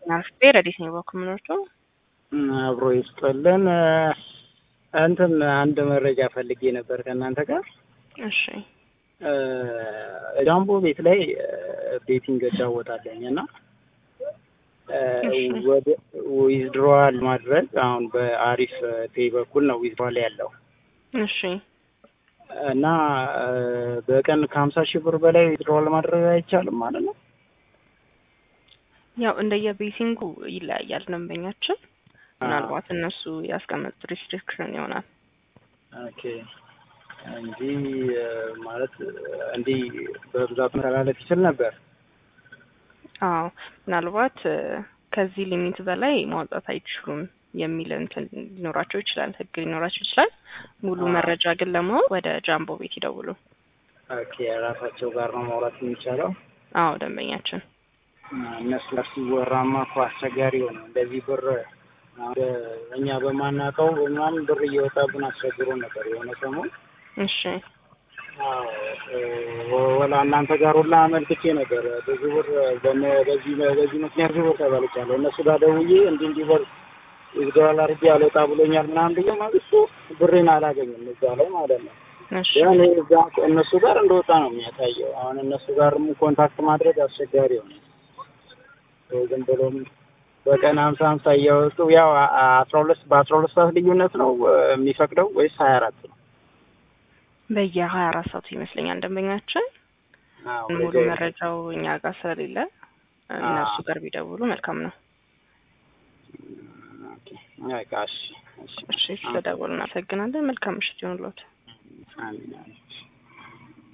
አርፌ ረዲት ነው በኩምኖቹ አብሮ ይስጥልን። እንትን አንድ መረጃ ፈልጌ ነበር ከእናንተ ጋር። እሺ ጃምቦ ቤት ላይ ቤቲንግ እጫወታለኝ እና እሺ። ወደ ዊዝድሮዋል ማድረግ አሁን በአሪፍ ፔይ በኩል ነው ዊዝድሮዋል ያለው እሺ እና በቀን ከሀምሳ ሺህ ብር በላይ ዊዝድሮዋል ማድረግ አይቻልም ማለት ነው። ያው እንደየ ቤቲንጉ ይለያያል ደንበኛችን ምናልባት እነሱ ያስቀመጡት ሪስትሪክሽን ይሆናል ኦኬ እንጂ ማለት እንዲህ በብዛት መተላለፍ ይችል ነበር። አዎ ምናልባት እ፣ ከዚህ ሊሚት በላይ ማውጣት አይችሉም የሚል እንትን ሊኖራቸው ይችላል ህግ ሊኖራቸው ይችላል ሙሉ አዎ። መረጃ ግን ለማወቅ ወደ ጃምቦ ቤት ይደውሉ ኦኬ ራሳቸው ጋር ነው ማውራት የሚቻለው። አዎ ደንበኛችን እነሱ ጋር ሲወራማ እኮ አስቸጋሪ ሆነ። እንደዚህ ብር ወደ እኛ በማናውቀው ምናምን ብር እየወጣብን አስቸግሮ ነበር የሆነ ሰሞን። እሺ አዎ፣ እ፣ ወላ እናንተ ጋር ሁላ አመልክቼ ነበር ብዙ ብር በነ- በዚህ በዚህ ምክንያት ብዙ ብር ተበልቻለሁ። እነሱ ጋር ደውዬ እንዲህ እንዲህ ብር ይዝገባል አድርጌ አልወጣ ብሎኛል ምናምን ብዬ ማግስቱ ብሬን አላገኝም እዛ ላይ ማለት ነው። እሺ ያን እዛ እነሱ ጋር እንደወጣ ነው የሚያሳየው። አሁን እነሱ ጋርም ኮንታክት ማድረግ አስቸጋሪ ሆነ። ዝም ብሎም በቀን ሀምሳ ሀምሳ እያወጡ ያው አ- አ- አስራ ሁለት በአስራ ሁለት ሰዓት ልዩነት ነው እ፣ የሚፈቅደው ወይስ ሀያ አራት ነው? በየሀያ አራት ሰዓቱ ይመስለኛል ደንበኛችን አዎ፣ ሙሉ በዚህ- መረጃው እኛ ጋር ስለሌለ እነሱ ጋር ቢደውሉ መልካም ነው ኦኬ፣ በቃ እሺ፣ እሺ፣ እሺ ስለደወሉ እናመሰግናለን መልካም ምሽት ይሁንልዎት አሜን፣ አሜን።